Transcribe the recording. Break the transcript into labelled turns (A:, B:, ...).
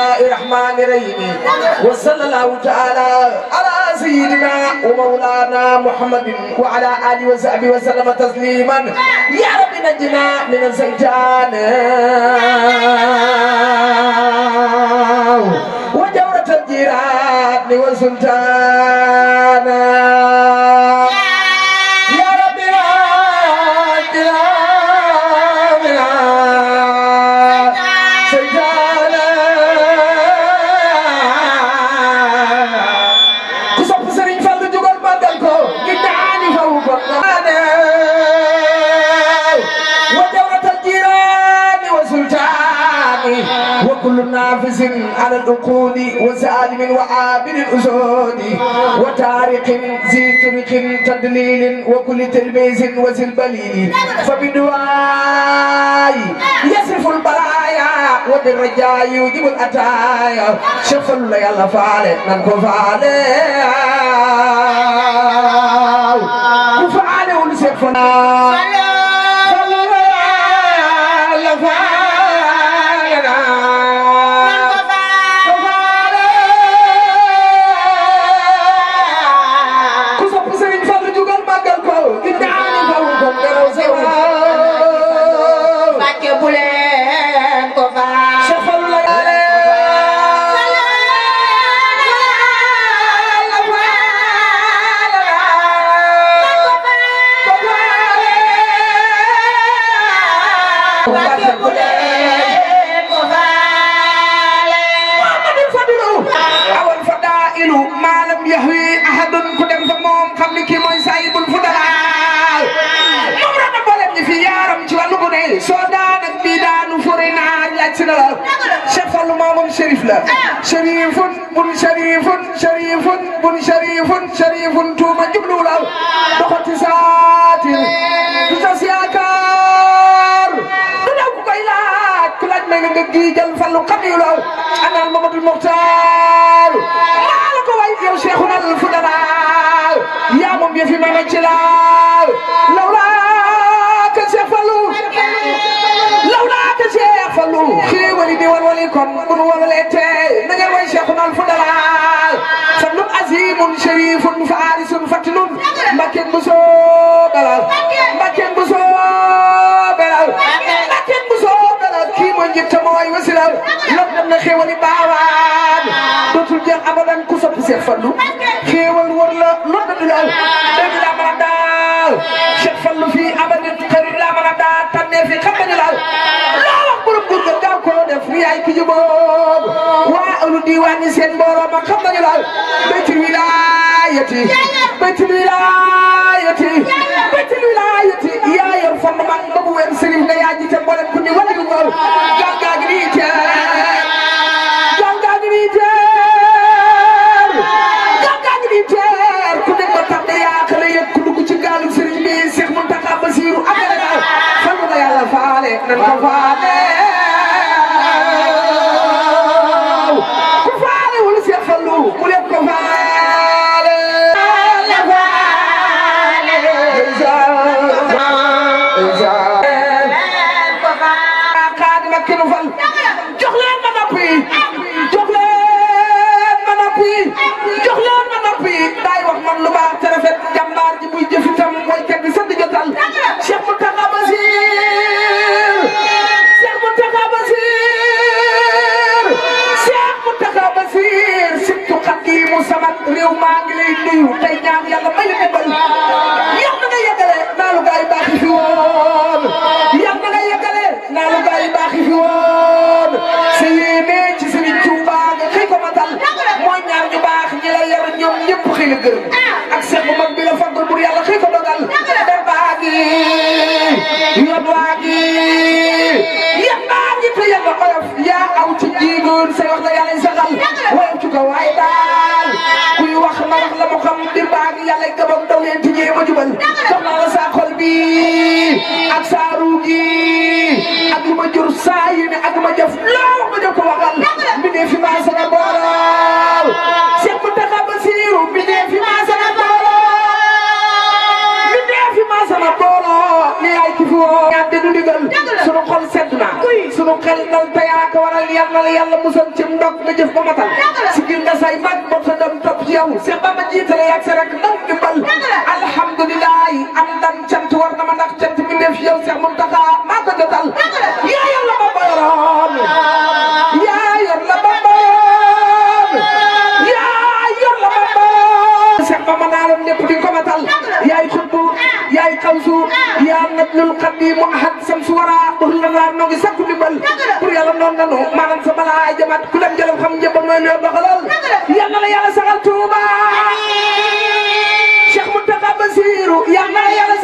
A: الله الرحمن الرحيم وصلى الله تعالى على سيدنا ومولانا محمد وعلى اله وصحبه وسلم تسليما يا رب نجنا من الزيتان وجورة الجيران والسلطان يا رب نجنا من الزيتان ku sopp Serigne Fall jógal màggal ko gi daani faw ko naane wa jawratal jiraani wa sultaani wa kullu naafisin ala al-uquli wa zalimin wa abidin usudi wa tariqin zi turiqin tadlilin wa kulli tilmisin wa zil balili fa biduwaay yasrifu al-balaya wa birrajayi yujibu al-ataya shafal la yàlla faale nan ko faale ku faale wul seet fa ku sopp Serigne Fall jugal màggal ko di daani faw ko ngelaw sa waaw
B: Mbàkke bu leen ko faal.
A: shafal la yàlla
B: Mbàkke bu leen ko faale.
A: Muhammadul Fadilu awal fadailu maalam yahwi ahadun ku dem fa moom xam ni kii mooy saayibul fudalaal moom rek a boolem ñi fi yaaram ci wàllu bu ne soo daan ak bii daanu fure naa laaj si na la Cheikh Fallou maamam Chérif la Chérifun bun Chérifun Chérifun bun Chérifun Chérifun tuuma jublu la doxati saatir du tas yaakaar du daw ku koy laaj ku laaj may nga nga gii jël Fallou xam yu law anal Mamadou Mokhtar maa la ko way yow Cheikhuna al Fudala yaa moom yëfi ma nga ci laal lawlaa ka Cheikh Fallou lawlaa ka Cheikh Fallou xéewali di walwali kon bu nu walwalee tey na ngeen way Cheikhuna al Fudala fadlun azimun sharifun farisun fatinun mbakken bu soo dalal mbakken bu soo belal mbakken bu soo belal kii mooy njëkk mooy wasilal lor dem na xéewali baawaan dootul jeex abadan ku sopp Cheikh Fallou xéewal wër la lor na du law dégg laa mën a daal Cheikh Fallou fii abadan xarit laa mën a daal tànnee fi xam nañu laal loo wax borom gur ga gaaw koo def yaay ki jubóog waa alu diwaan yi seen mbooloo ma xam nañu laal baytul wilaayati baytul wilaayati baytul wilaayati yaa yor fond man ba bu wér sëriñ nga yaa jiite mboolem ku ni wala du ñëw gaal gaa ngi nii teer gaal gaa ngi nii teer gaal gaa ngi nii teer ku nekk ba tax de yaa xale yëpp ku dugg ci gaalu sëriñ bi Cheikh Mountakha Bassirou amee daal fan la yàlla faale nan ko faale ku faale wala Cheikh Fallou mu leen ko faale Xaadima kinu fal jox leen ma nopp yi jox leen ma nopp yi jox leen ma nopp yi daay wax man lu baax te rafet jàmbaar ji muy jëf itam mooy kat bi sant jotal Cheikh Mountakha Bassir Cheikh Mountakha Bassir Cheikh Mountakha Bassir surtout Xadimu Samat réew maa ngi lay nuyu tey ñaan yàlla may la dimbal yàlla na nga yeggale naa lu gaay baax yi fi woon yàlla na nga yeggale naa lu gaay baax yi fi woon sa yéene ci Sëriñ Tuuba nga xëy ko matal mooy ñaar ñu baax ñi la yar ñoom ñëpp xëy la gërëm ak seex bu mag bi la faggal bur yàlla xëy ko dogal der baa gi yoon waa gi yéen baa ngi te yàlla oyof yaa aw ci jiigoon say wax la yàlla saxal woyof ci ko waaye daal kuy wax na wax la mu xam dir baa ngi yàlla gabam daw leen ci jéem a jubal jox naa la saa xol bi ak saa ruu gi ak lu ma jur saa yéene ak lu ma jëf loo wax ma jëf ko waxal mi ne fi maa sana boolal Cheikh Mountakha Bassirou mi ne fi maa sana boolal mi ne fi maa sana boolal ni ay ki fi woo ñaan de du digal sunu xol sedd na sunu xel dal te yaa ko waral yal na la yàlla musal ci ndog nga jëf ba matal si gil nga say mag bopp sa doom topp ci yow Seex Bamba jiitale yaag sa rek ndam dimbal alhamdulilah am ndam cant war na ma ndax cant mi def yow Seex Muntaxa maa ko jotal yaa yor la Bamba yoroon yaa yor la Bamba yoroon yaa yor la Bamba Seex Bamba naaloon lépp di ko matal yaay xutbu yaay xawsu yaa najlul xadimu ahad sam su wara bur la laa noo ngi sakku dimbal pour yàlla noonu nanu maanaam sa balaa ay jamaat ku dem jëlam xam njëbbal mooy nuyoo doxalal yal na la yàlla saxal Tuuba Cheikh Mountakha Bassirou yal na la yàlla